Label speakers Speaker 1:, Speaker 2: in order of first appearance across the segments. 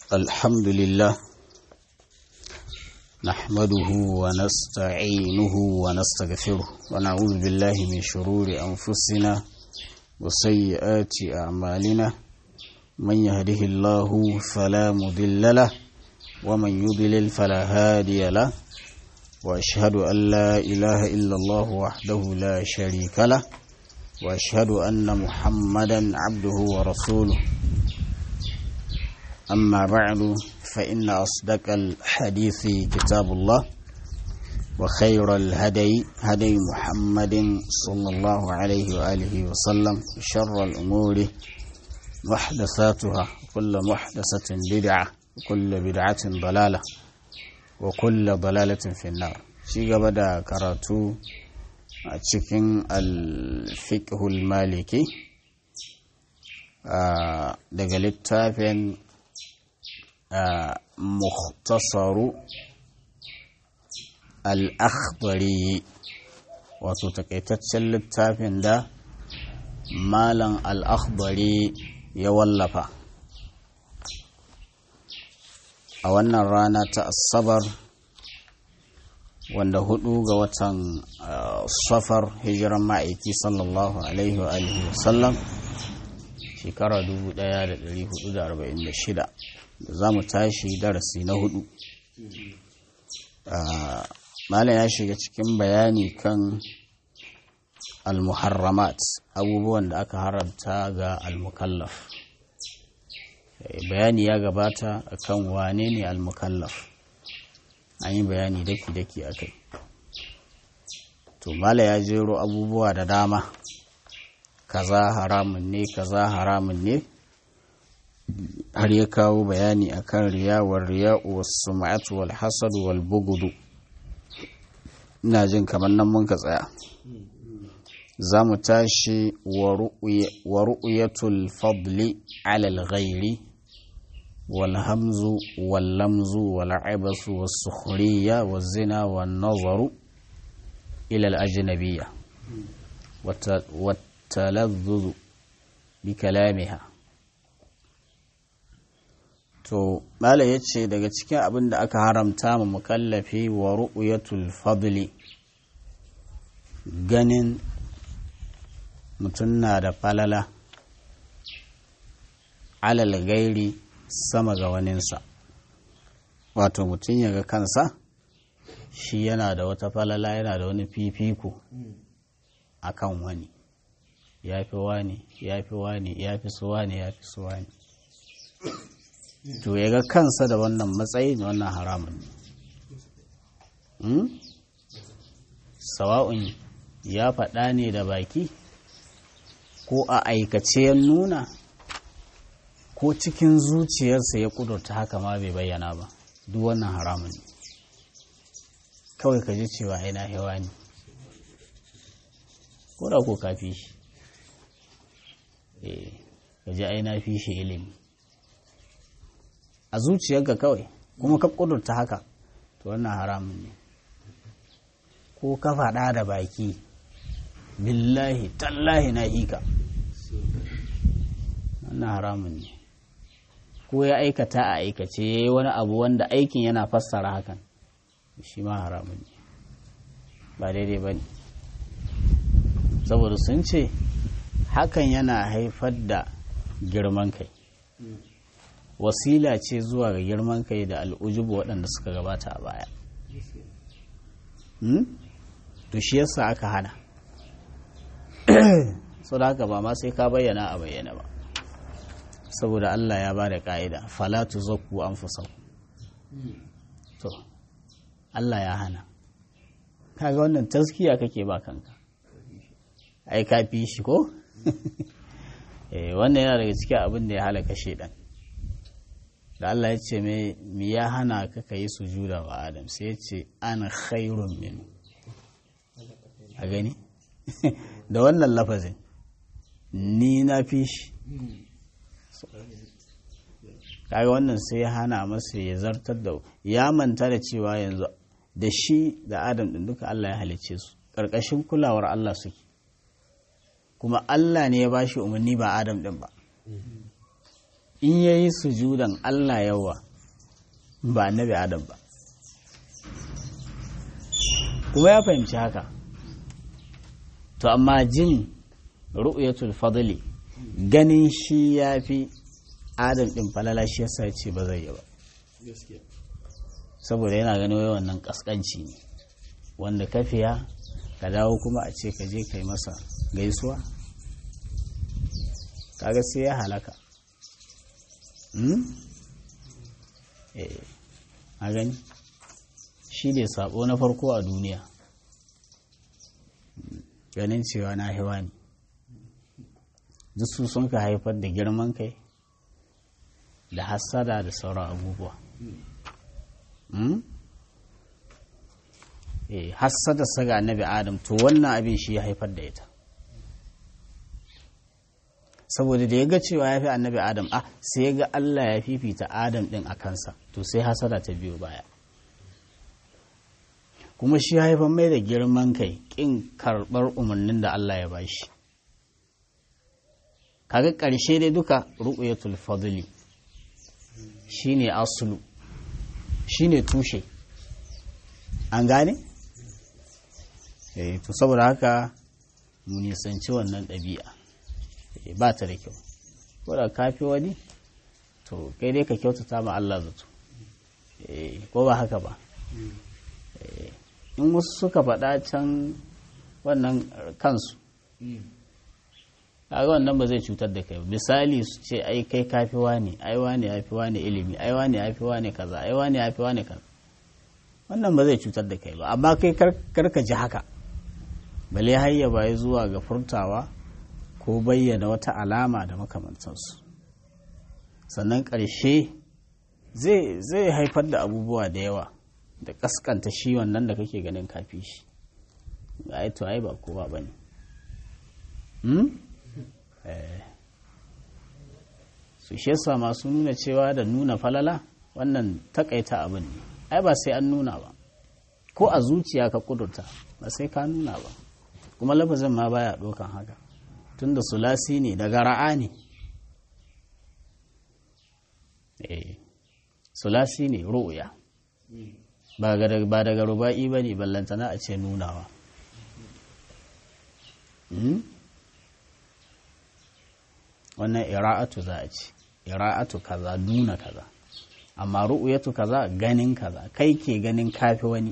Speaker 1: الحمد لله نحمده ونستعينه ونستغفره ونعوذ بالله من شرور أنفسنا وسيئات أعمالنا من يهده الله فلا مضل له ومن يضلل فلا هادي له وأشهد أن لا إله إلا الله وحده لا شريك له وأشهد أن محمدا عبده ورسوله أما بعد فإن أصدق الحديث كتاب الله وخير الهدي هدي محمد صلى الله عليه وآله وسلم شر الأمور محدثاتها كل محدثة بدعة وكل بدعة ضلالة وكل ضلالة في النار شيء بدأ كراتو cikin alfiqhul maliki daga littafin mukhtasaru al-akhdari wato takaitaccen littafin da malam al-akhdari ya wallafa a wannan rana ta asabar wanda hudu ga watan safar hijiran ma'aiki sallallahu alaihi wa alihi wasallam shekara 1446 da za mu tashi darasi na hudu malam ya shiga cikin bayani kan al-muharramat abubuwan da aka haramta ga al-mukallaf bayani ya gabata akan wane ne al-mukallaf an yi bayani daki-daki a kai to mala ya jero abubuwa da dama kaza haramun ne kaza haramun ne har ya kawo bayani akan riyawar riya'u wasu ma'atu wal hasadu wal bugudu ina jin kamar nan mun ka tsaya za mu tashi wa ru'yatul fadli alal ghairi والهمز واللمز والعبس والسخرية والزنا والنظر إلى الأجنبية والتلذذ بكلامها to malam ya ce daga cikin abin da aka haramta ma mukallafi wa ru'yatul fadli ganin mutum na da falala alal gairi sama ga waninsa wato mutum ya ga kansa shi yana da wata falala yana da wani fifiko a kan wani ya fi wani ya fi wani ya fi su wani ya fi su wani to ya ga kansa da wannan matsayi da wannan haramun ne sawa'un ya faɗa ne da baki ko a aikace ya nuna ko cikin zuciyarsa ya kudurta haka ma bai bayyana ba duk wannan haramun ne kawai ka ji cewa aina hewa ne ko da ko ka fi shi ka ji aina fi shi ilimi a zuciyarka kawai kuma ka kudurta haka to wannan haramun ne ko ka faɗa da baki billahi tallahi na hika wannan haramun ne ko ya aikata a aikace ya yi wani abu wanda aikin yana fassara hakan shi ma haramun ne ba daidai ba ne saboda sun ce hakan yana haifar da girman kai wasila ce zuwa ga girman kai da al'ujubu waɗanda suka gabata a baya to shi yasa aka hana sau da haka ba ma sai ka bayyana a bayyana ba saboda Allah ya ba da ƙa'ida falatu zaku an to Allah ya hana kaga wannan taskiya kake ba kanka ai ka fi shi ko wannan yana daga cikin abin da ya halaka shedan da Allah ya ce mai ya hana ka ka yi sujuda wa Adam sai ya ce ana khairun min a gani da wannan lafazin ni na fi shi kaga wannan sai ya hana masa ya zartar da ya manta da cewa yanzu da shi da adam din duka Allah ya halicce su ƙarƙashin kulawar Allah suke kuma Allah ne ya bashi umarni ba adam din ba in ya yi sujudan Allah yawa ba annabi Adam ba kuma ya fahimci haka to amma jin ru'yatul fadli ganin shi ya fi adam ɗin falala shi yasa ce ba zai yi ba saboda yana ganin wai wannan kaskanci ne wanda kafiya ka dawo kuma a ce ka je kai masa gaisuwa kaga sai ya halaka eh a gani shi ne sabo na farko a duniya ganin cewa na hewa ne duk su sun ka haifar da girman kai da hassada da sauran abubuwa eh hassada saga annabi adam to wannan abin shi ya haifar da ita saboda da ya ga cewa ya fi annabi adam a sai ya ga Allah ya fifita adam din a kansa to sai hasada ta biyo baya kuma shi haifar mai da girman kai kin karɓar umarnin da Allah ya bashi kaga ƙarshe dai duka ru'yatul fadli shine asulu shine tushe an gane eh to saboda haka mu nisanci wannan ɗabi'a ba ta da kyau wadda kafi wani to kai dai ka kyautata ma Allah zato ko ba haka ba in wasu suka faɗa can wannan kansu kaga wannan ba zai cutar da kai misali su ce ai kai kafi wani ai wani ya fi wani ilimi ai wani ya fi wani kaza ai wani ya fi wani kaza wannan ba zai cutar da kai ba amma kai karka ji haka bale hayya ba zuwa ga furtawa ko bayyana wata alama da makamantansu sannan ƙarshe zai haifar da abubuwa da yawa da kaskanta shi wannan da kake ganin kafi shi ai to ai ba kowa ba ne su shesa masu nuna cewa da nuna falala wannan takaita abin ne ai ba sai an nuna ba ko a zuciya ka kudurta ba sai ka nuna ba kuma lafazin ma baya ɗaukan haka tunda sulasi ne daga ra'a ne sulasi ne ru'ya ba daga ruba'i ba ne ballantana a ce nunawa wannan ira'atu za a ce ira'atu kaza nuna kaza amma ru'yatu kaza ganin kaza kai ke ganin kafi wani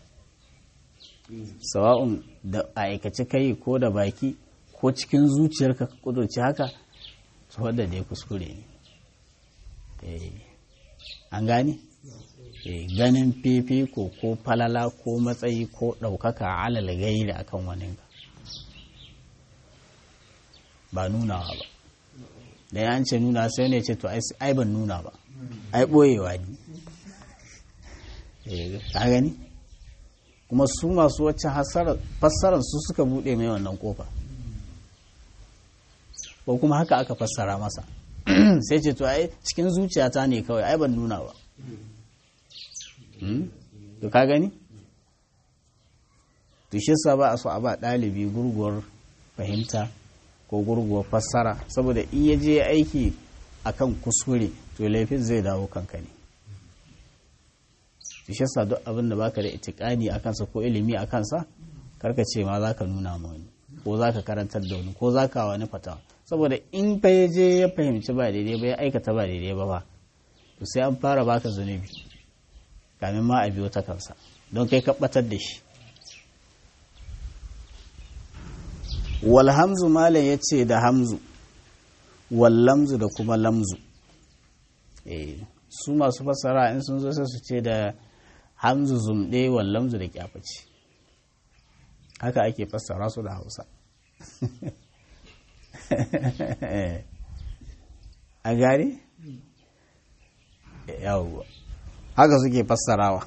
Speaker 1: sawa'un da aikace kai ko da baki ko cikin zuciyarka ka kudurci haka su wadda dai kuskure ne an gane ganin fifiko ko falala ko matsayi ko ɗaukaka alal gairi akan waninka ba nunawa ba da ya ce nuna sai ne ce to ai ban nuna ba ai ɓoyewa ne ka gani kuma su masu waccan fassarar su suka buɗe mai wannan kofa ko kuma haka aka fassara masa sai ce to ai cikin zuciyata ne kawai ai ban nuna ba to ka gani to shi sa ba a so a ba ɗalibi gurguwar fahimta ko gurguwar fassara saboda in ya je aiki akan kuskure to laifin zai dawo kanka ne to shi sa duk abin da baka da itikani a kansa ko ilimi a kansa karka ce ma za ka nuna ma wani ko za ka karantar da wani ko za ka wani fatawa saboda in fa ya je ya fahimci ba daidai ba ya aikata ba daidai ba ba to sai an fara baka zunubi kamin ma a biyo ta kansa don kai ka batar da shi wal hamzu malam ya ce da hamzu wal lamzu da kuma lamzu eh su masu fassara in sun zo sai su ce da hamzu zumɗe wal lamzu da kyafaci haka ake fassara su da hausa a gari? yawwa haka suke fassarawa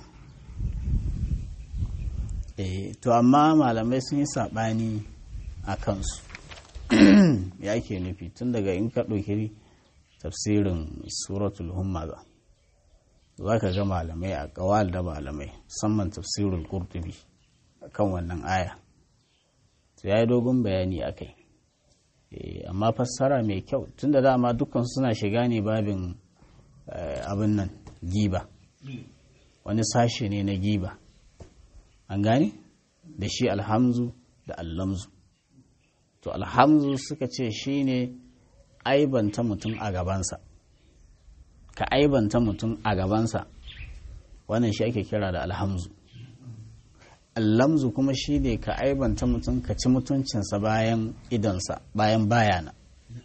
Speaker 1: e, to amma malamai sun yi saɓani a kansu ya ke nufi tun daga in ka ɗauki tafsirin suratul hummaza za ka ga malamai a ƙawal da malamai musamman tafsirul ƙurtubi kan wannan aya to ya yi dogon bayani a kai amma fassara mai kyau tunda dama dukkan suna shiga ne babin abin nan giba wani sashe ne na giba an gane da shi alhamzu da allamzu to alhamzu suka ce shi ne aibanta mutum a gabansa ka aibanta mutum a gabansa wannan shi ake kira da alhamzu allamzu kuma shi ne ka aibanta mutum ka ci mutuncinsa bayan idonsa bayan bayana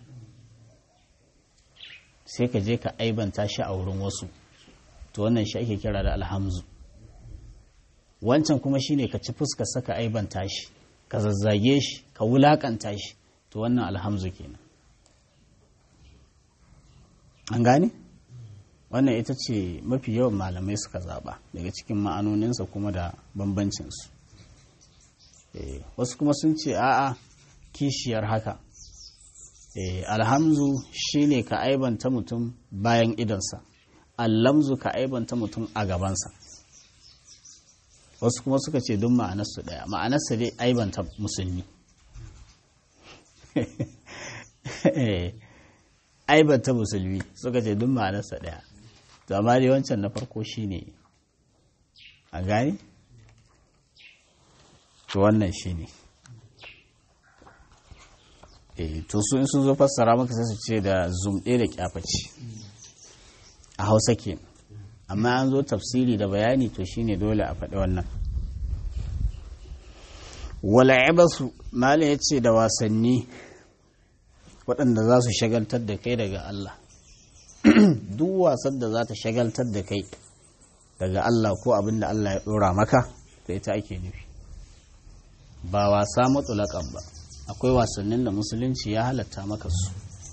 Speaker 1: sai ka je ka aibanta shi a wurin wasu to wannan shi ake kira da alhamzu wancan kuma shi ne ka ci fuska saka aibanta shi ka zazzage shi ka wulakanta shi to wannan alhamzu kenan an gane wannan ita ce mafi yawan malamai suka zaba daga cikin ma'anoninsa kuma da bambancinsu wasu kuma sun ce a'a kishiyar haka alhamzu shine ka aibanta mutum bayan idonsa allamzu ka aibanta mutum a gabansa wasu kuma suka ce duk ma'anarsu ɗaya ma'anarsa dai aibanta musulmi aibanta musulmi suka ce duk ma'anarsa ɗaya to amma dai wancan na farko shine a gani to wannan shine eh to su in sun zo fassara maka sai su ce da zumɗe da kyafaci a hausa ke amma an zo tafsiri da bayani to shine dole a faɗi wannan wal'ibasu malin ya ce da wasanni waɗanda za su shagaltar da kai daga Allah duk wasan da za ta shagaltar da kai daga Allah ko abin da Allah ya ɗora maka to ita ake nufi ba wasa matsulakan ba akwai wasannin da musulunci ya halatta maka su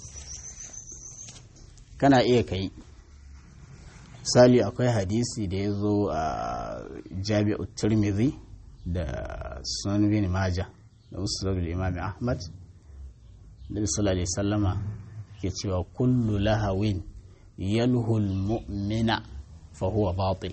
Speaker 1: kana iya kai misali akwai hadisi da ya zo a jami'ar tirmidhi da sunan bin maja da usulul imam ahmad da sallallahu alaihi sallama ke cewa kullu lahawin yalhul mu'mina fa huwa batil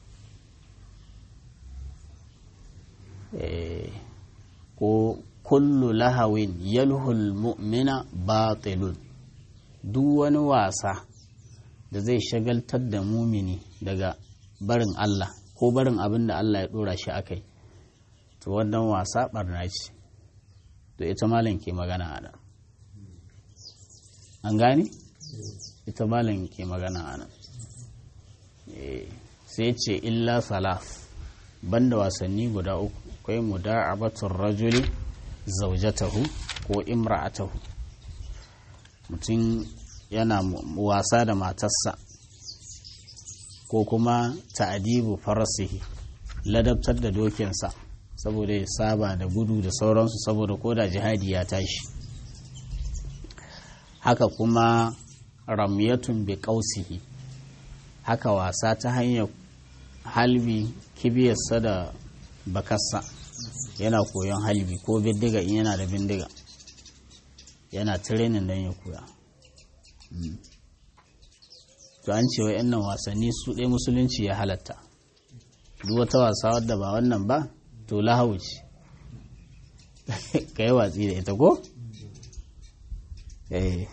Speaker 1: ko kullu lahawin yalhul mu'mina batilun duk wani wasa da zai shagaltar da mumini daga barin Allah ko barin abin da Allah ya dora shi akai to wannan wasa barna ce to ita malam ke magana a nan an gane ita malam ke magana a nan sai ce illa salaf banda wasanni guda uku akwai muda'abatul rajuli zaujatahu ko imra'atahu mutum yana wasa da matarsa ko kuma ta'adibu farasihi ladabtar da dokinsa saboda ya saba da gudu da sauransu saboda koda jihadi ya tashi haka kuma ramyatun bi qausihi haka wasa ta hanyar halbi kibiyarsa da bakarsa yana koyon halbi ko bindiga in yana da bindiga yana tirenin don ya koya to an ce wa'annan wasanni su ɗaya musulunci ya halatta duk wata wasa wadda ba wannan ba to lahau ce ka yi watsi da ita ko? eh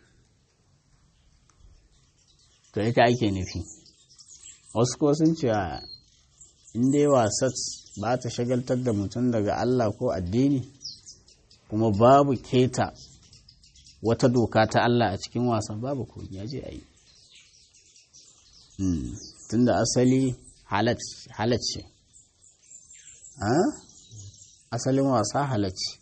Speaker 1: to ita ake nufi wasu ko sun ce in dai wasat ba ta shagaltar da mutum daga Allah ko addini kuma babu keta wata doka ta Allah a cikin wasan babu ko ya je a yi tunda asali halat ce asalin wasa halat ce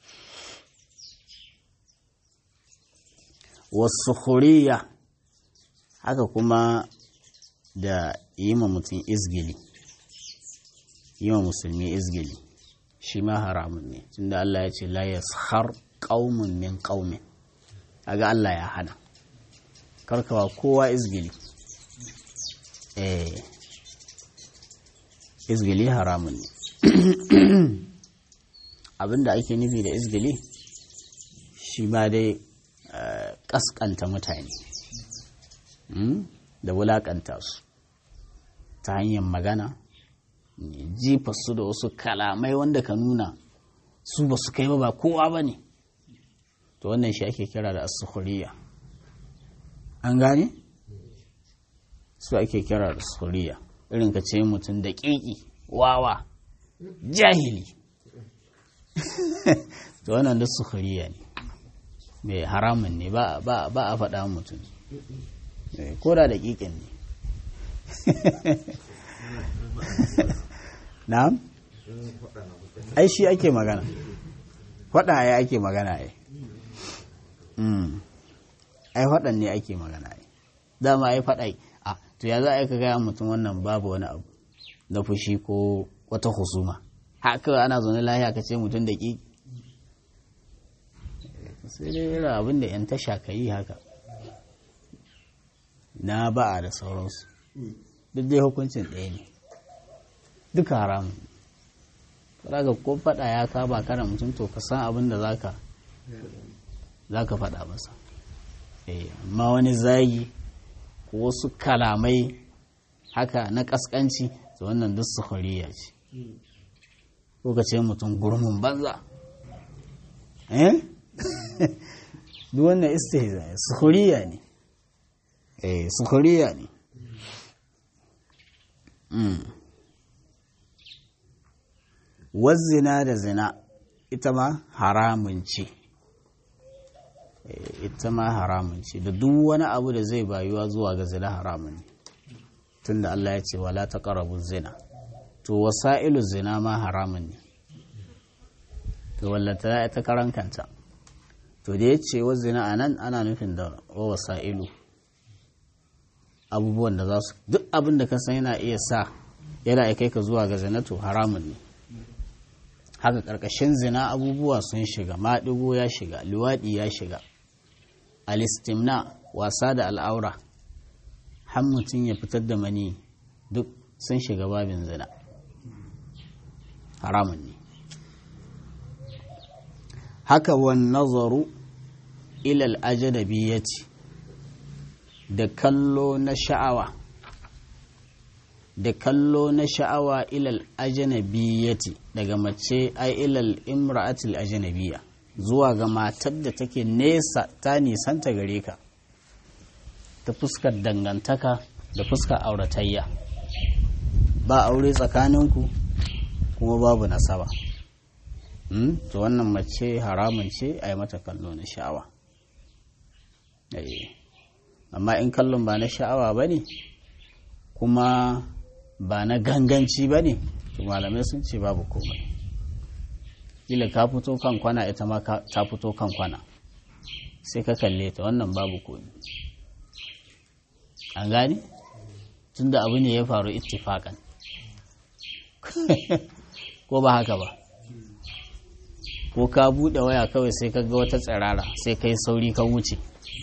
Speaker 1: wasu huriya haka kuma da yi ma mutum izgili yi ma musulmi izgili shi ma haramun ne tunda Allah ya ce la yashar qaumun min qaumin aga Allah ya hana karkawa kowa izgili eh izgili haramun ne abinda ake nufi da izgili shi ma dai kaskanta mutane da wulakanta su ta hanyar magana jifa su da wasu kalamai wanda ka nuna su ba su kai ba ba kowa ba ne to wannan shi ake kira da as-sukhriya an gane su ake kira da sukhriya irin ka ce mutum da ƙiƙi wawa jahili to wannan duk sukhriya ne mai haramun ne ba a faɗa mutum ko da da ƙiƙin ne na'am ai shi ake magana faɗa ya ake magana ai ai faɗan ne ake magana ai dama ai faɗa a to ya za a yi ka gaya mutum wannan babu wani abu na fushi ko wata husuma haka ana zaune lahiya ka ce mutum da ƙi sai dai irin abin da 'yan tasha ka yi haka na ba'a da sauransu duk dai hukuncin ɗaya ne duka haramun ga ko faɗa ya ka ba kana mutum to ka san abin da zaka zaka faɗa masa amma wani zagi ko wasu kalamai haka na ƙasƙanci to wannan duk sukhariya ce ko ka ce mutum gurmin banza eh duk wannan istihza sukhariya ne eh sukhariya ne wazzina da zina ita ma haramun ce ita ma haramun ce da duk wani abu da zai bayuwa zuwa ga zina haramun ne tunda Allah ya ce wala taqrabu zina to wasailu zina ma haramun ne to wallata ita karan kanta to da ya ce wa zina anan ana nufin da wa wasailu abubuwan da za su duk abin da ka san yana iya sa yana kai ka zuwa ga zina to haramun ne haka ƙarƙashin zina abubuwa sun shiga maɗigo ya shiga luwaɗi ya shiga alistimna wasa da al'aura har mutum ya fitar da mani duk sun shiga babin zina haramun ne haka wan nazaru ilal ajnabiyyati da kallo na sha'awa da kallo na sha'awa ilal ajanabiyyati daga mace ai ilal imra'atil ajanabiyya zuwa ga matar da take nesa ta nisanta gare ka ta fuskar dangantaka da fuskar auratayya ba aure tsakaninku kuma babu nasaba to wannan mace haramun ce a yi mata kallo na sha'awa amma in kallon ba na sha'awa ba ne kuma ba na ganganci ba ne to malamai sun ce babu komai kila ka fito kan kwana ita ma ta fito kan kwana sai ka kalle ta wannan babu komai an gane tunda abu ne ya faru ittifakan ko ba haka ba ko ka buɗe waya kawai sai ka ga wata tsirara sai ka yi sauri ka wuce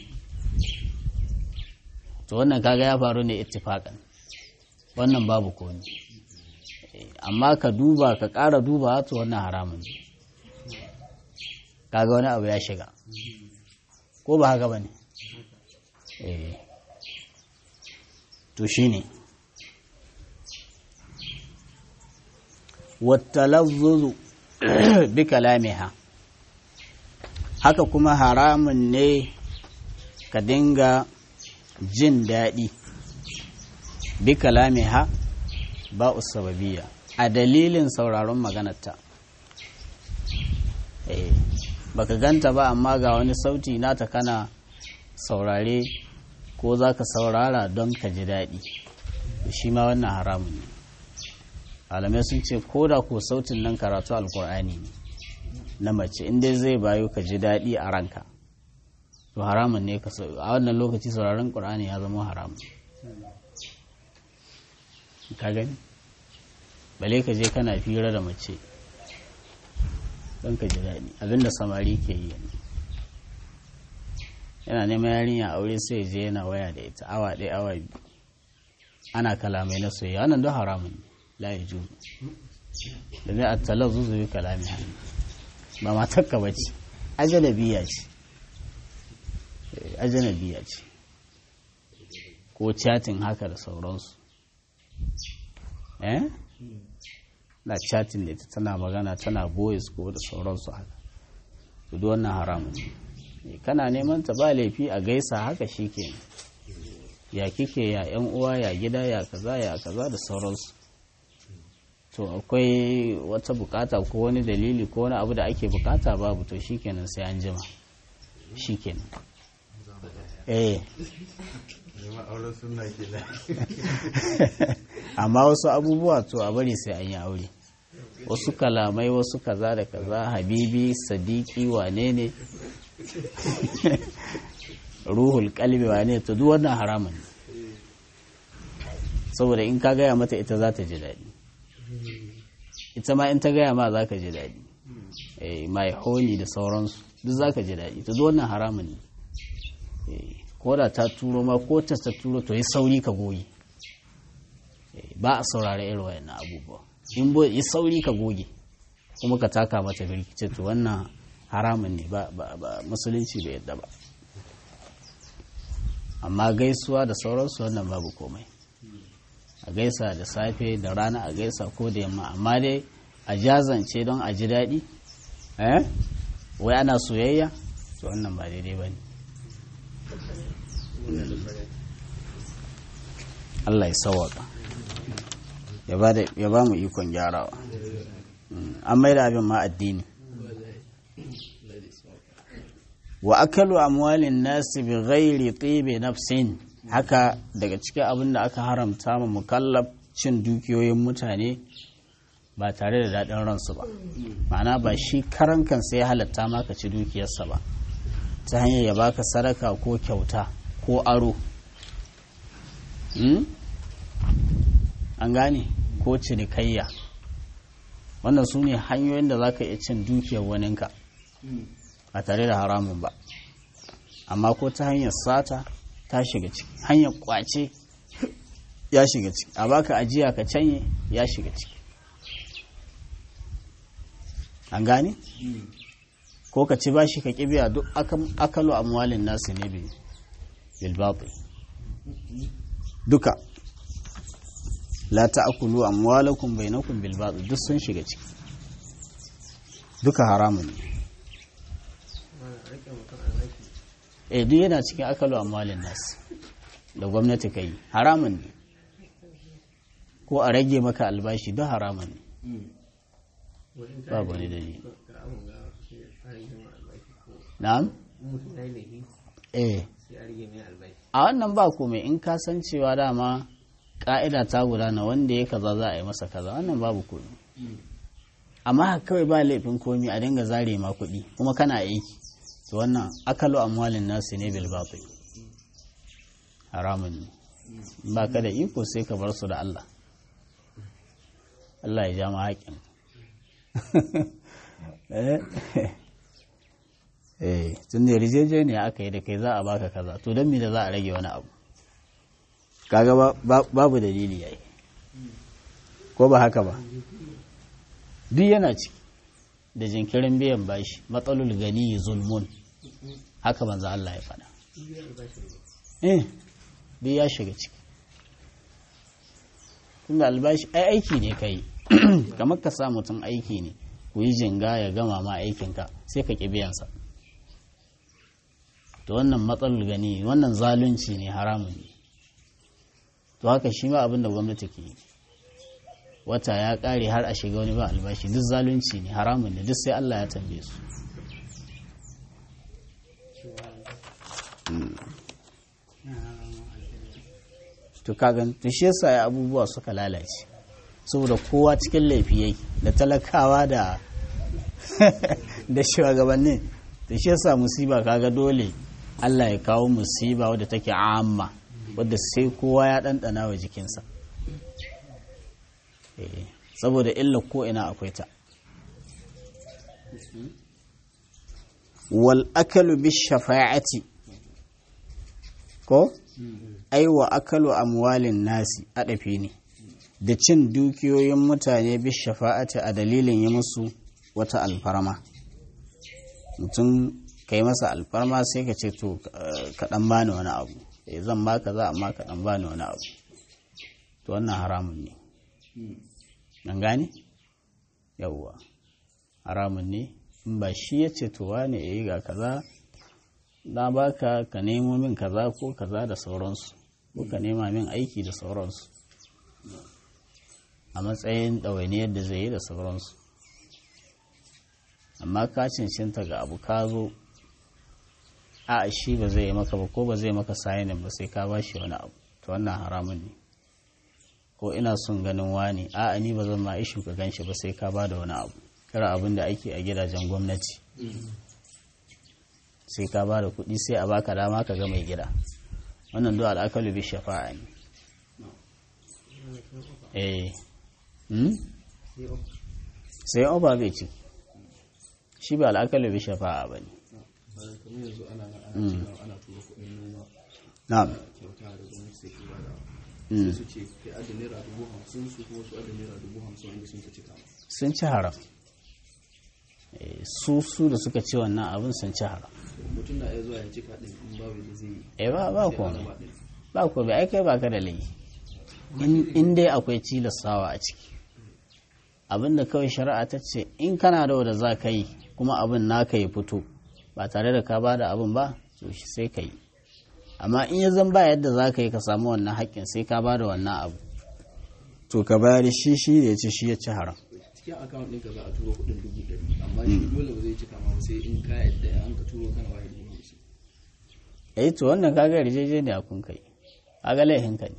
Speaker 1: to wannan kaga ya faru ne ittifakan wannan babu komi amma ka duba ka ƙara duba to wannan haramun ne kaga wani abu ya shiga ko ba haka ba ne to shi ne wattalazzuzu bi kalamiha haka kuma haramun ne ka dinga jin daɗi bi kalamiha ba sababiyya a dalilin sauraron maganarta eh baka ganta ba amma ga wani sauti nata kana saurare ko za ka saurara don ka ji daɗi shi ma wannan haramun ne alamai sun ce ko da ko sautin nan karatu alkur'ani ne na mace inda zai bayo ka ji daɗi a ranka to haramun ne a wannan lokaci sauraron ƙur'ani ya zama haramun ka gani bale ka je kana fira da mace don ka ji daɗi abinda samari ke yi yana neman yarinya aure sai je yana waya da ita awa ɗaya awa biyu ana kalamai na soyayya wannan don haramun la ya ju da zai attala zuzubi kalami hannu ba matakka ba ce ajanabiya ce ajanabiya ce ko chatin haka da sauransu eh na chatin da ita tana magana tana boys ko da sauransu haka to duk wannan haramun kana neman ta ba laifi a gaisa haka shi ke ya kike ya yan uwa ya gida ya kaza ya kaza da sauransu to akwai wata bukata ko wani dalili ko wani abu da ake bukata babu to shikenan sai an jima shikenan eh amma wasu abubuwa to a bari sai an yi aure wasu kalamai wasu kaza da kaza habibi sadiki wane ne ruhul kalbi wane to duk wannan haramun saboda in ka gaya mata ita za ta ji daɗi ita ma in ta gaya ma za ka ji daɗi mai holi da sauransu duk za ka ji daɗi to duk wannan haramun ne ko da ta turo ma ko ta ta turo to yi sauri ka goge ba a saurara irin wayannan abubuwa in bo yi sauri ka goge kuma ka taka mata birkice to wannan haramun ne ba musulunci bai yadda ba amma gaisuwa da sauransu wannan babu komai a gaisa da safe da rana a gaisa ko da yamma amma dai a jazance don a ji daɗi eh wai ana soyayya to wannan ba daidai ba ne Allah ya sawaka ya ba mu ikon gyarawa an mai da abin ma addini wa akalu amwalin nasi bi ghairi tibi nafsin haka daga cikin abin da aka haramta ma mukallaf cin dukiyoyin mutane ba tare da daɗin ransu ba ma'ana ba shi karan kansa ya halatta maka ci dukiyarsa ba ta hanyar ya baka sadaka ko kyauta ko aro an gane ko cinikayya wannan su ne hanyoyin da za ka iya cin dukiyar waninka ba tare da haramun ba amma ko ta hanyar sata ta shiga ciki hanyar kwace ya shiga ciki a baka ajiya ka canye ya shiga ciki an gane ko ka ci bashi ka kibiya duk akalu amwalin nasu ne bilbaɓi duka la ta'kulu amwalakum bainakum bil batil duk sun shiga ciki duka haramun ne eh duk yana cikin akalu amwalin nas da gwamnati kai haramun ne ko a rage maka albashi duk haramun ne babu wani dalili na'am eh a wannan ba komai in ka san cewa dama ka'ida ta gudana wanda ya kaza za a yi masa kaza wannan babu kuɗi amma kawai ba laifin komi a dinga zare ma kuɗi kuma kana aiki to wannan akalu amwalin nasu ne bil batil haramun ne ba ka da iko sai ka bar su da Allah Allah ya ja ma haƙin eh tun da yarjejeniya aka yi da kai za a baka kaza to don me da za a rage wani abu kaga babu dalili yayi ko ba haka ba duk yana ciki da jinkirin biyan bashi matsalul gani zulmun haka banza Allah ya faɗa eh duk ya shiga ciki tunda albashi ai aiki ne kai kamar ka sa mutum aiki ne ku yi jinga ya gama ma aikinka sai ka ƙi biyansa to wannan matsalul gani wannan zalunci ne haramun ne to haka shi ma abin da gwamnati ke yi wata ya kare har a shiga wani ba albashi duk zalunci ne haramun ne duk sai Allah ya tambaye su to kagan to shi yasa ya abubuwa suka lalace saboda kowa cikin laifi yake da talakawa da da shugabannin to shi yasa musiba kaga dole Allah ya kawo musiba wadda take amma wadda sai kowa ya ɗanɗana wa jikinsa saboda illa ko ina akwai ta wal akalu bi shafa'ati ko ai wa akalu amwalin nasi adafi ne da cin dukiyoyin mutane bi shafa'ati a dalilin yi musu wata alfarma mutum ka yi masa alfarma sai ka ce to kaɗan bani wani abu eh zan baka za amma kaɗan bani wani abu to wannan haramun ne nan gane yawwa haramun ne in ba shi ya ce to wane ya yi ga kaza na baka ka nemo min kaza ko kaza da sauransu ko ka nema min aiki da sauransu a matsayin ɗawainiyar da zai yi da sauransu amma ka cancanta ga abu ka zo a shi ba zai yi maka ba ko ba zai maka sayinin ba sai ka ba shi wani abu to wannan haramun ne ko ina son ganin wani a ni ba zan ma ishu ka gan shi ba sai ka ba da wani abu kira abin da ake a gidajen gwamnati sai ka ba da kuɗi sai a baka dama ka ga mai gida wannan duk al'akalu bi shafa'a ne eh sai oba bai ci shi ba al'akalu bi shafa'a ba ne na'am
Speaker 2: su ce kai adda naira dubu hamsin su kuma su adda naira dubu hamsin wanda sun ka cika
Speaker 1: sun ci haram su su da suka ci wannan abin sun ci haram
Speaker 2: mutum na iya zuwa ya cika din in babu da zai yi
Speaker 1: eh ba ba komai ba komai ai kai baka da laifi in dai akwai tilastawa a ciki abinda kawai shari'a ta ce in kana da wanda za ka yi kuma abin naka ya fito ba tare da ka bada abin ba to shi sai ka yi amma in ya zan ba yadda za ka yi ka samu wannan haƙƙin sai ka bada wannan abu to ka bayar shi shi da ya ci shi ya ci haram
Speaker 2: cikin akawun ɗinka za a turo kuɗin dubu ɗari amma shi dole ba zai cika ma sai in ka yadda an ka turo kana wayar dubu hamsin
Speaker 1: eh to wannan kaga yarjejeniya kun kai kaga laihin ka ne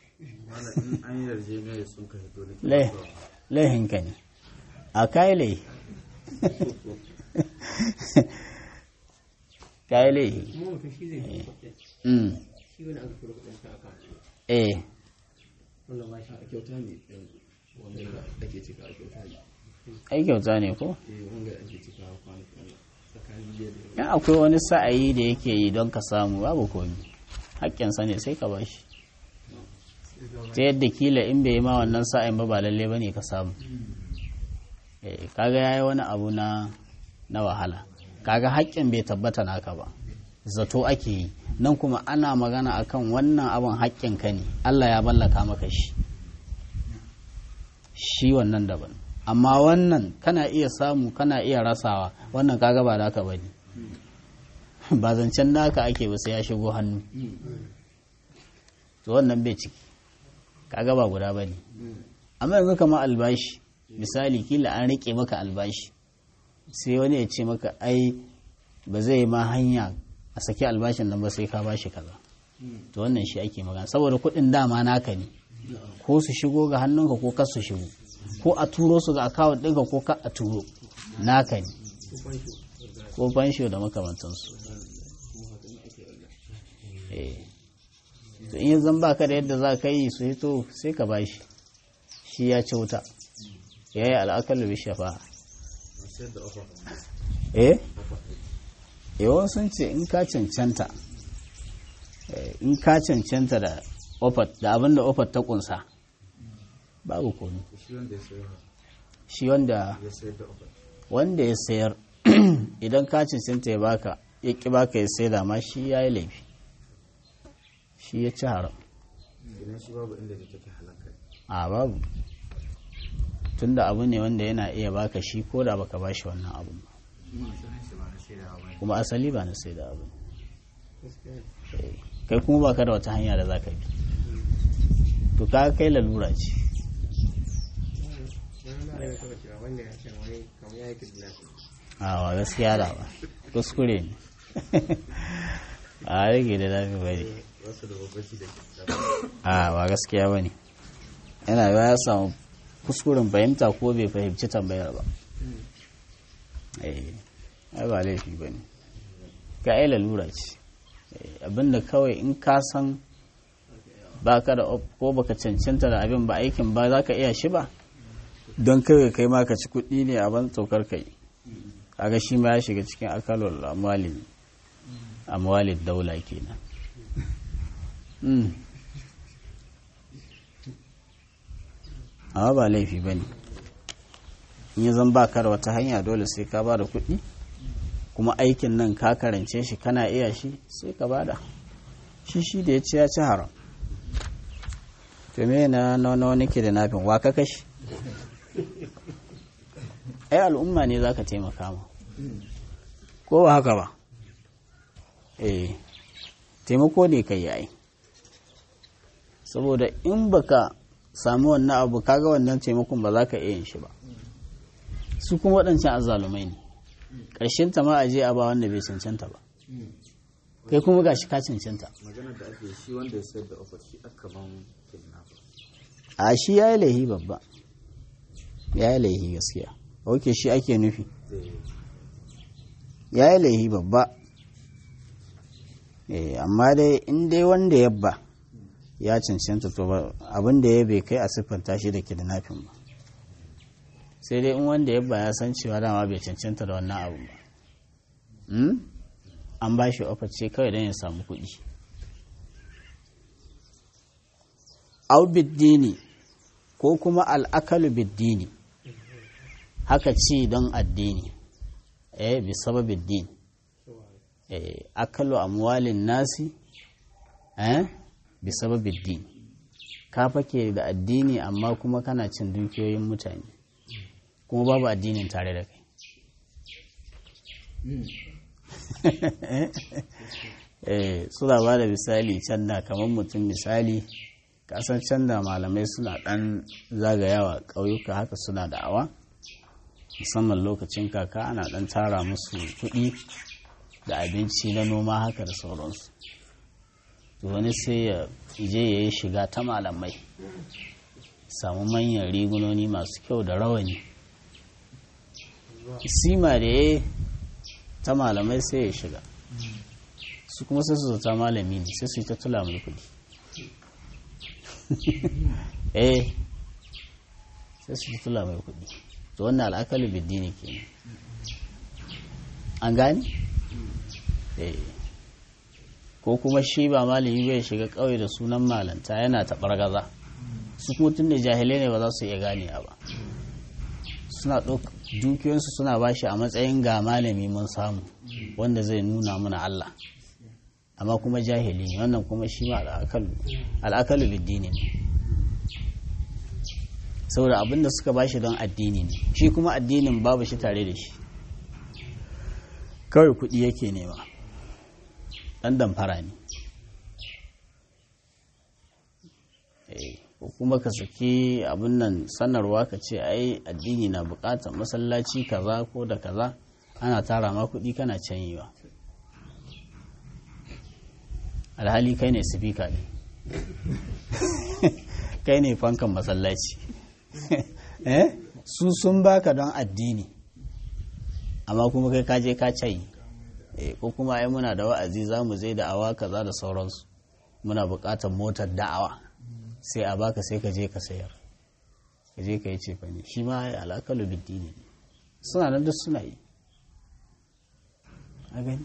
Speaker 1: laihin ka ne a kai laihi kai laihi
Speaker 3: kuma mutum shi zai yi kuɗin
Speaker 1: mm
Speaker 3: shi wani aka turo kuɗin ta aka
Speaker 1: eh
Speaker 3: wanda ba shi
Speaker 2: a kyauta ne yanzu wanda ake cika a kyauta ne
Speaker 1: ai kyauta ne ko
Speaker 2: eh wanda ake cika a kwanakan tsakanin jiya da yau
Speaker 1: in akwai wani sa'ayi da yake yi don ka samu babu komi haƙƙinsa ne sai ka bashi ta yadda kila in bai yi ma wannan sa'ayin ba ba lalle ba ne ka samu Eh, kaga ya yi wani abu na na wahala kaga haƙƙin bai tabbata naka ba zato ake yi nan kuma ana magana akan wannan abin haƙƙin ka ne Allah ya ballaka maka shi shi wannan daban amma wannan kana iya samu kana iya rasawa wannan kaga ba naka ba ne ba zancen naka ake ba sai ya shigo hannu to wannan bai ciki kaga ba guda ba ne amma yanzu kamar albashi misali kila an rike maka albashi sai wani ya ce maka ai ba zai ma hanya a saki albashin nan ba sai ka bashi kaza to wannan shi ake magana saboda kuɗin dama naka ne ko su shigo ga hannunka ko kar su shigo ko a turo su ga akawun ɗinka ko ka a turo naka ne ko fansho da makamantansu eh to in zan baka da yadda za ka yi su hito sai ka bashi shi ya ci wuta ya yi al'akalu bi shafa eh yawan sun ce in ka cancanta eh, in ka cancanta da ofat da abin da ofat ta kunsa babu komi shi wanda wanda ya sayar idan ka cancanta ya baka ya ki baka ya sayar da ma shi ya yi laifi shi ya ci haram
Speaker 4: idan shi babu inda take halaka
Speaker 1: a babu tunda abu ne wanda yana iya baka shi ko da baka bashi wannan abu ba kuma asali ba na sai da abu Eh, kai kuma baka da wata hanya da za ka bi to ka kai lalura ce
Speaker 3: wanda ya ce wani kamar ya yi kidnapping
Speaker 1: a wa gaskiya da ba kuskure ne a rage da lafi bane
Speaker 4: wasu da babbaci da ke
Speaker 1: a ba gaskiya ba ne yana yiwa ya samu kuskuren fahimta ko bai fahimci tambayar ba eh ai ba laifi ba ne ka ai lalura ce Eh, abinda kawai in ka san ba ka da op- ko baka cancanta da abin ba aikin ba za ka iya shi ba don kawai kai ma ka ci kuɗi ne a ban tsokar kai kaga shi ma ya shiga cikin akalol amwalin amwalin daula kenan Mm. amma ba laifi ba ne in ya zan ba ka da wata hanya dole sai ka ba da kuɗi kuma aikin nan ka karance shi kana iya shi sai ka ba da shi shi da ya ci ya ci haram to me na na na wani ke da nafin wa ka kashi ai al'umma ne za ka taimaka ma ko ba haka ba eh taimako ne kai yayi saboda in baka sami wannan abu kaga wannan taimakon ba za ka iya yin shi ba su kuma waɗancan azalumai ne ƙarshen ta ma a je a ba wanda bai cancanta ba kai kuma gashi ka cancanta
Speaker 4: maganar da ake shi wanda ya sayar da offer shi aka ban kidnapper
Speaker 1: a shi ya yi laihi babba ya yi laihi gaskiya ok shi ake nufi
Speaker 4: zai
Speaker 1: ya yi laihi babba Eh, amma dai in dai wanda yabba ya cancanta to ba abin da ya bai kai a siffanta shi da kidnapping ba sai dai in wanda yabba ya san cewa dama bai cancanta da wannan abu ba Hmm? an ba shi offer ce kawai don ya samu kuɗi au biddini ko kuma al'akalu biddini haka ci don addini eh bi sababin din eh akalu amwalin nasi eh bi sababin din ka fake da addini amma kuma kana cin dukiyoyin mutane kuma babu addinin tare da kai eh suna ba da misali can da kamar mutum misali kasan can da malamai suna dan zagayawa ƙauyuka haka suna da'awa musamman lokacin kaka ana dan tara musu kuɗi da abinci na noma haka da sauransu to wani sai ya je ya yi shiga ta malamai samu manyan rigunoni masu kyau da rawani sima da ya ta malamai sai ya shiga su kuma sai su zata malami ne sai su yi ta tula mai kuɗi eh sai su yi tula mai kuɗi to wannan al'akali biddini kenan an gani? eh ko kuma shi ba malami bai shiga ƙauye da sunan malanta yana taɓar gaza su kuma tun da jahilai ne ba za su iya gane ba suna ɗauka dukiyoyinsu suna bashi a matsayin ga malami mun samu wanda zai nuna mana Allah amma kuma jahili ne wannan kuma shi ma al'akalu biddini ne saboda abin da suka bashi don addini ne shi kuma addinin babu shi tare da shi kawai kuɗi yake nema ɗan damfara ne ko kuma ka saki abin nan sanarwa ka ce ai addini na bukatar masallaci kaza ko da kaza ana tara ma kuɗi kana canyewa alhali kai ne sifika ne kai ne fankan masallaci eh su sun baka don addini amma kuma kai kaje ka cayi ko kuma ai muna da wa'azi za mu zai da'awa kaza da sauransu muna bukatar motar da'awa sai a baka sai ka je ka sayar ka je ka yi cefane shi ma ya alakalu biddini ne suna nan duk suna yi a gani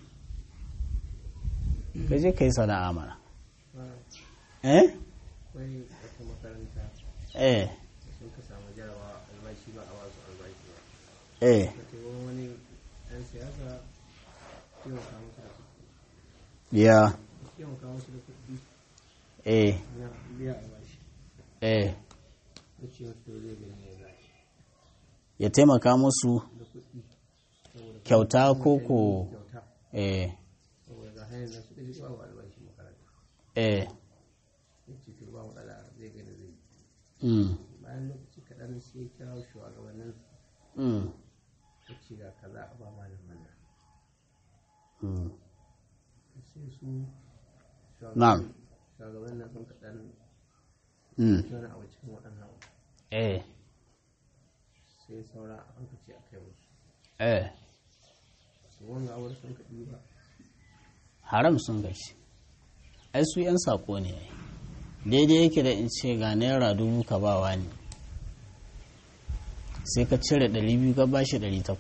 Speaker 1: ka je ka yi sana'a mana eh
Speaker 3: wai wata makaranta
Speaker 1: eh
Speaker 3: sun ka samu jarabawa albashi ba a wasu albashi ba
Speaker 1: eh
Speaker 3: ka ce wani wani ɗan siyasa taimaka musu da kuɗi
Speaker 1: ya
Speaker 3: taimaka musu da kuɗi
Speaker 1: eh
Speaker 3: na biya albashi
Speaker 1: eh
Speaker 3: ya ce wasu to zai gani ya zai
Speaker 1: ya taimaka musu
Speaker 3: da kuɗi saboda
Speaker 1: kyauta ko ko
Speaker 3: kyauta
Speaker 1: eh
Speaker 3: saboda ga hanyar nan su ɗaya babu albashi makaranta
Speaker 1: eh
Speaker 3: ya ce to ba matsala zai gani zai
Speaker 1: mm
Speaker 3: bayan lokaci kaɗan sai ya kira shugabannin
Speaker 1: mm
Speaker 3: ya ce ga kaza a ba malam wannan
Speaker 1: mm
Speaker 3: sai su
Speaker 1: Na'am.
Speaker 3: shugabannin nan sun kaɗan
Speaker 1: mm
Speaker 3: wani abu cikin waɗannan abu
Speaker 1: eh
Speaker 3: sai saura an ka ce a kai musu
Speaker 1: eh
Speaker 3: su wanga awar sun ka ɗiba
Speaker 1: haram sun gaci ai su 'yan sako ne ai daidai yake da in ce ga naira dubu ka bawa ne sai ka cire 200 ka bashi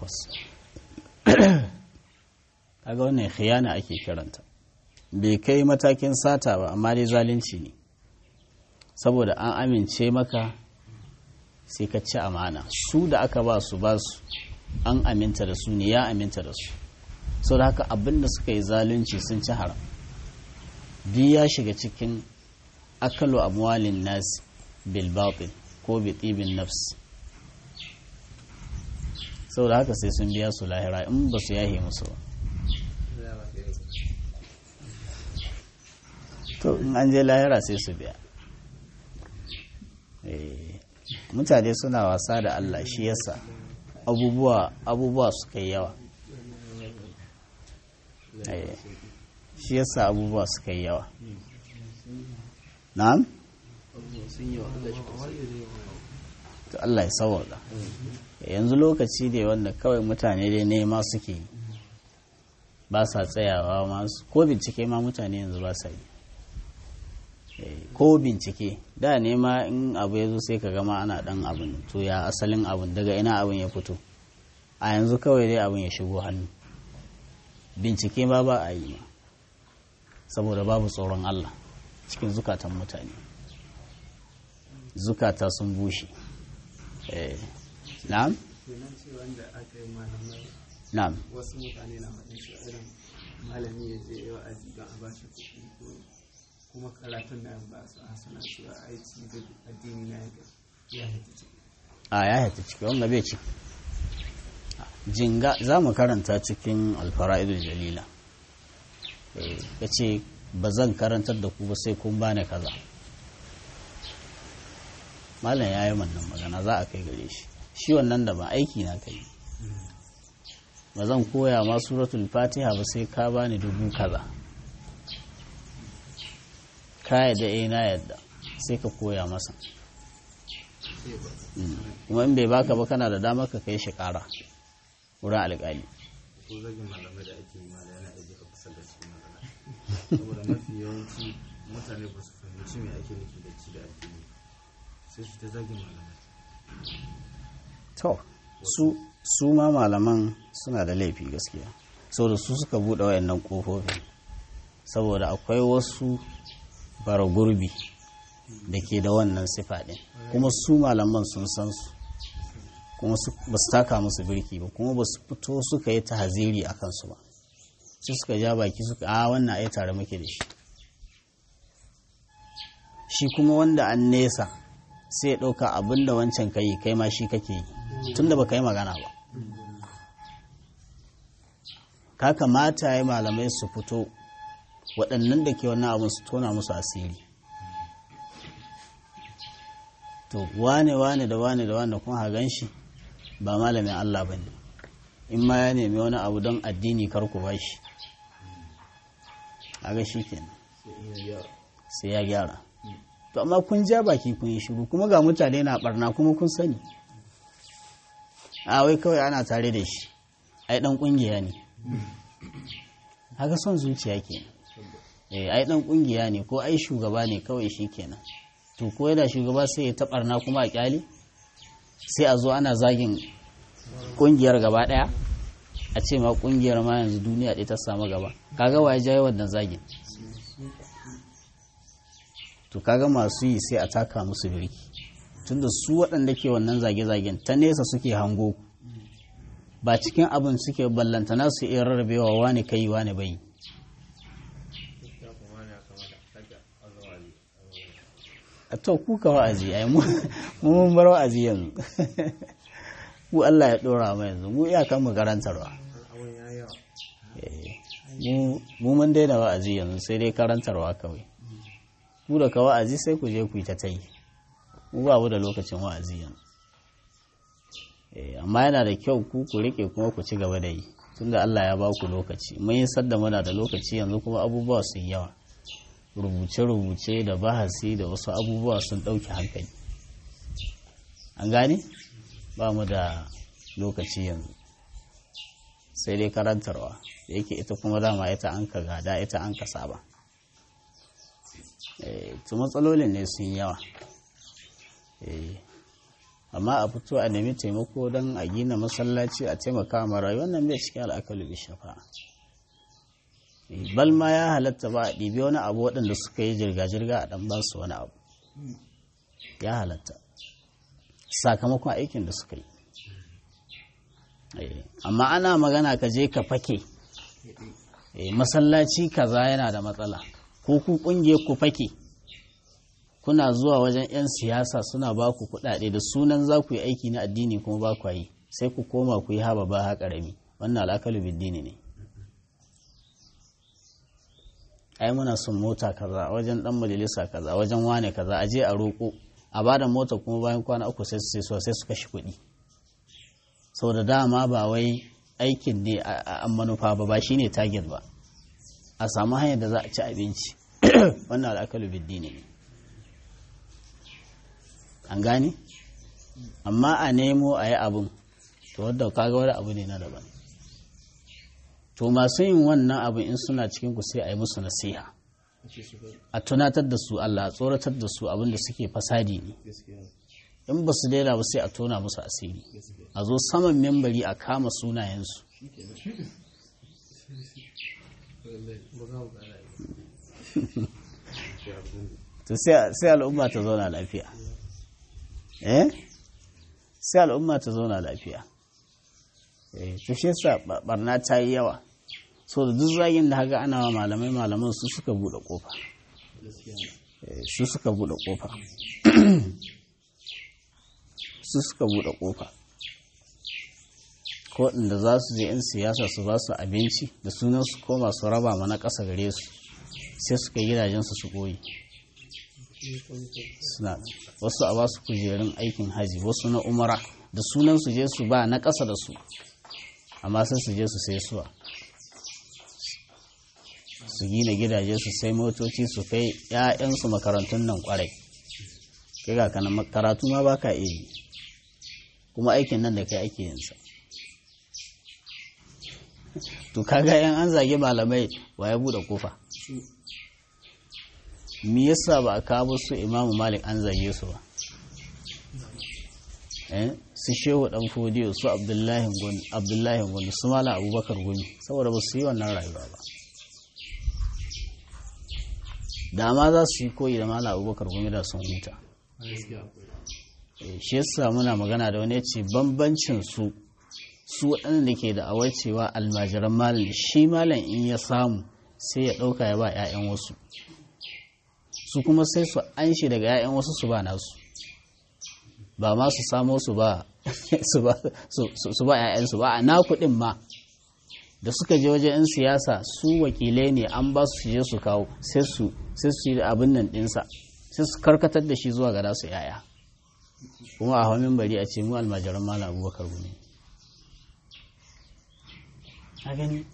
Speaker 1: 800 kaga wannan khiyana ake kiranta bai kai matakin sata ba amma dai zalunci ne saboda an amince maka sai ka ci amana su da aka ba su ba su an aminta da su ne ya aminta da su sau da haka abinda suka yi zalunci sun ci haram duk ya shiga cikin akalu amwalin nasi bil batil ko bi tibin nafs sau da haka sai sun biya su lahira in ba su yahe musu ba
Speaker 3: za ba sai
Speaker 1: to in an je lahira sai su biya Eh, mutane suna wasa da Allah shi yasa abubuwa abubuwa suka yi yawa Eh, shi yasa abubuwa suka yi yawa na'am
Speaker 2: abubuwan sun yi wa Allah shi kusa
Speaker 1: to Allah ya saurara yanzu lokaci ne wanda kawai mutane dai nema suke yi ba sa tsayawa masu ko bincike ma mutane yanzu ba sa yi Eh, ko bincike da nema in abu ya zo sai ka gama ana dan abin to ya asalin abin daga ina abin ya fito a yanzu kawai dai abin ya shigo hannu bincike ma ba a yi ma saboda babu tsoron Allah cikin zukatan mutane zukata sun bushe Eh, na'am
Speaker 3: kenan ce wanda aka yi malamai
Speaker 1: na'am
Speaker 3: wasu mutane na faɗin cewa irin malami ya je yawa aji don a bashi kuɗi ko kuma karatun da ba su a suna cewa aiki da addini na yanka ya haifi ciki
Speaker 1: a ya haita ciki wanda bai ciki jinga za mu karanta cikin alfara'idul jalila ya ce ba zan karantar da ku ba sai kun bani kaza malam ya yi wannan magana za a kai gare shi shi wannan da ba aiki na kai ba zan koya ma suratul fatiha ba sai ka bani dubu kaza ka yadda eh na yadda sai ka koya masa Mm. kuma in bai baka ba kana da damar ka kai shi kara wurin alƙali
Speaker 4: ko zagin malamai da ake yi ma da yana iya jefa kusa da cikin magana saboda mafi yawanci mutane ba su fahimci me ake nufi da ci da addini sai su ta zagin malamai
Speaker 1: to su su ma malaman suna da laifi gaskiya saboda su suka buɗe wayannan ƙofofi saboda akwai wasu bara gurbi da ke da wannan sifa ɗin kuma su malaman sun san su kuma su ba su taka musu birki ba kuma ba su fito suka yi tahaziri a kansu ba su suka ja baki suka a wannan ai tare muke da shi shi kuma wanda an nesa sai ya ɗauka abin da wancan ka yi kai ma shi kake yi tun da ba ka yi magana ba ka kamata ya yi malamai su fito waɗannan da ke wannan abin su tona musu asiri to wane wane da wane da wane kun hagan shi ba malamin Allah ba ne in ma ya nemi wani abu don addini kar ku ba shi aga shi kenan sai ya gyara to amma kun ja baki kun yi shiru kuma ga mutane na barna kuma kun sani a wai kawai ana tare da shi ai dan kungiya ne haka son zuciya kenan eh ai dan kungiya ne ko ai shugaba ne kawai shi kenan to ko yana shugaba sai ya taɓarna kuma a kyale sai a zo ana zagin kungiyar gaba daya a ce ma kungiyar ma yanzu duniya ɗaya ta samu gaba kaga waye jaye wannan zagin to kaga masu yi sai a taka musu birki tunda su waɗanda ke wannan zage-zagen ta nesa suke hango ba cikin abin suke ballantana su iya rarrabewa wani kai wani bai a to kuka wa'azi ai mu mun bar wa'azi yanzu ku Allah ya dora mu yanzu mu iyakan mu karantarwa
Speaker 3: abun ya yawa
Speaker 1: mu mun daina wa'azi yanzu sai dai karantarwa kawai ku da ka wa'azi sai ku je ku yi ta tai mu ba mu da lokacin wa'azi yanzu amma yana da kyau ku ku rike kuma ku ci gaba da yi tunda Allah ya ba ku lokaci mun yi sadda muna da lokaci yanzu kuma abubuwa sun yawa rubuce-rubuce da bahasi da wasu abubuwa sun ɗauki hankali an gane ba mu da lokaci yanzu sai dai karantarwa da yake ita kuma dama ita an ka gada ita an ka saba tu matsalolin ne sun yawa amma a fito a nemi taimako don a gina masallaci a taimaka mara wannan bai cikin al'akalu bi shafa bal ma ya halatta ba a ɗibi wani abu waɗanda suka yi jirga-jirga a ɗan basu wani abu ya halatta sakamakon aikin da suka yi amma ana magana ka je ka fake masallaci kaza yana da matsala ko ku ƙungiyar ku fake kuna zuwa wajen 'yan siyasa suna ba ku kuɗaɗe da sunan za ku yi aiki na addini kuma ba ku yi sai ku koma ku yi haba ba ha ƙarami wannan al'akalu biddini ne ai muna son mota kaza wajen dan majalisa kaza wajen wane kaza a je a roƙo a bada mota kuma bayan kwana uku sai su sai sai su kashe kuɗi saboda dama ba wai aikin ne a manufa ba ba shine target ba a samu hanyar da za a ci abinci wannan al'akalu biddini ne an gane amma a nemo a yi abin to wadda kaga wani abu ne na daban to masu yin wannan abu in suna cikin ku sai a yi musu nasiha a tunatar da su Allah a tsoratar da su abin da suke fasadi ne in ba su daina ba sai a tona musu asiri a zo saman membari a kama sunayensu to sai al'umma ta zauna lafiya eh sai al'umma ta zauna lafiya eh to shi yasa barna ta yi yawa so da duk zagin da haka ana wa malamai malaman su suka bude kofa su suka bude kofa su suka bude kofa ko inda za su je 'yan siyasa su ba su abinci da sunan su koma su raba mana ƙasa gare su sai suka yi gidajensu su koyi suna wasu a ba su kujerun aikin haji wasu na umara da sunan su je su ba na ƙasa da su amma sai su je su sai suwa su gina gidaje su sai motoci su kai 'ya'yansu makarantun nan kwarai kai ga kanan karatu ma ba ka iya kuma aikin nan da kai ake yinsa to kaga yan an zage malamai wa ya bude kofa me yasa ba a kawo su imamu malik an zage su ba su shehu dan fodiyo su abdullahi gundu su mala abubakar gumi saboda ba su yi wannan rayuwa ba da ma za su yi koyi da mala abubakar gumi da sun huta shi yasa muna magana da wani ce bambancin su su waɗanda ke da awar cewa almajiran malam shi malam in ya samu sai ya ɗauka ya ba 'ya'yan wasu su kuma sai su an shi daga 'ya'yan wasu su ba nasu ba ma su samo su ba su ba 'ya'yansu ba a na kuɗin ma da suka je wajen 'yan siyasa su wakilai ne an ba su je su kawo sai su yi abin nan ɗinsa sai su karkatar da shi zuwa ga nasu 'ya'ya kuma a hamin bari a ce mu almajiran malam abubakar gumi ka gani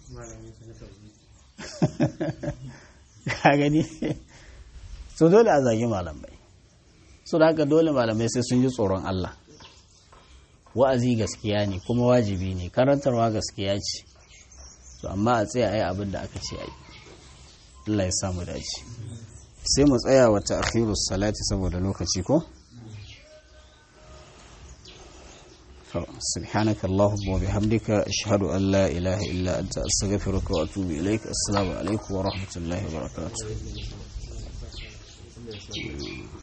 Speaker 1: ka gani so dole a zagi malamai so da haka dole malamai sai sun ji tsoron Allah wa'azi gaskiya ne kuma wajibi ne karantarwa gaskiya ce to amma a tsaya ai abin da aka ce ai Allah ya samu dace sai mu tsaya wa ta'khirus salati saboda lokaci ko سبحانك اللهم وبحمدك أشهد أن لا إله إلا أنت أستغفرك وأتوب إليك السلام عليكم ورحمة الله وبركاته